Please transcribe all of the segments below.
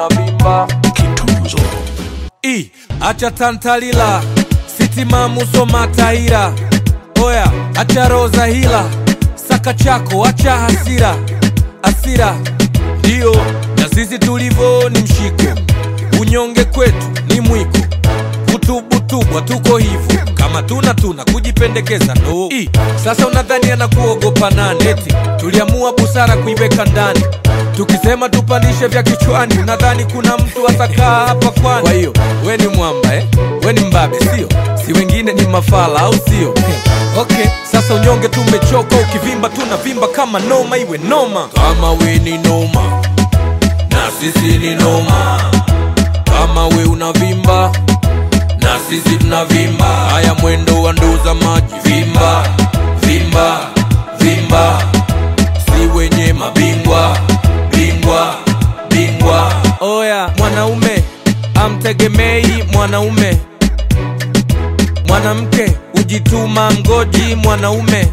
unavimba I, acha tantalila sitimamu soma taira oya acha roza hila saka chako acha hasira asira ndiyo na sisi tulivo ni mshiko unyonge kwetu ni mwiko kutubutubwa tuko hivo kama tuna tuna kujipendekeza ndo I, sasa unadhani anakuogopa nani eti tuliamua busara kuiweka ndani tukisema tupandishe vya kichwani unadhani kuna mtu atakaa hapa kwani kwa hiyo we ni mwamba eh? we ni mbabe sio si wengine ni mafala au sio okay sasa unyonge tumechoka ukivimba tunavimba kama noma iwe noma kama we ni noma na sisi ni noma kama we unavimba na sisi tunavimba haya mwendo wa nduza maji vimba vimba vimba si wenye mabingwa bingwa bingwa oya mwanaume amtegemei mwanaume mwanamke ujituma mgoji mwanaume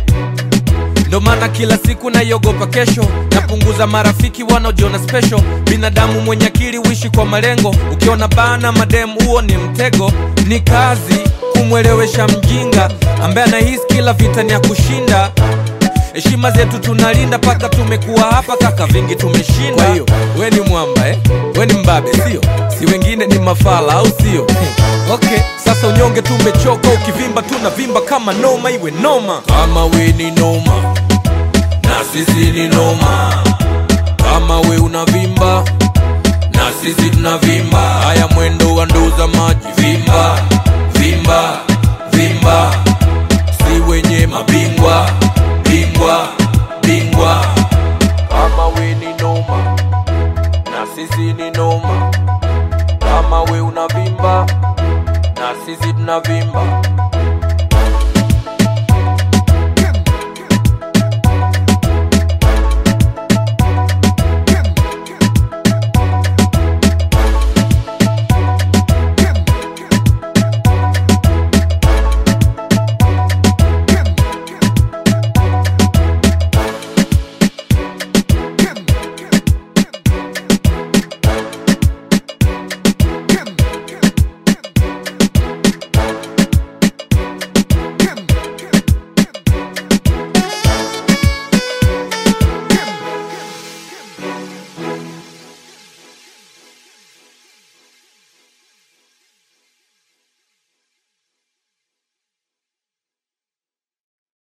ndo maana kila siku naiogopa kesho napunguza marafiki wanaojiona special binadamu mwenye akili uishi kwa malengo ukiona bana madem huo ni mtego ni kazi kumwelewesha mjinga ambaye anahisi kila vita ni ya kushinda heshima zetu tunalinda paka tumekuwa hapa kaka vingi tumeshinda kwa hiyo we ni mwamba eh? we ni mbabe sio si wengine ni mafala au sio okay sasa unyonge tumechoka ukivimba tunavimba kama noma iwe noma kama we ni noma na sisi ni noma kama we unavimba na sisi tunavimba haya mwendo wa nduza maji vimba vimba vimba si wenye mabingwa bingwa bingwa kama we ni noma na sisi ni noma kama we unavimba na sisi tunavimba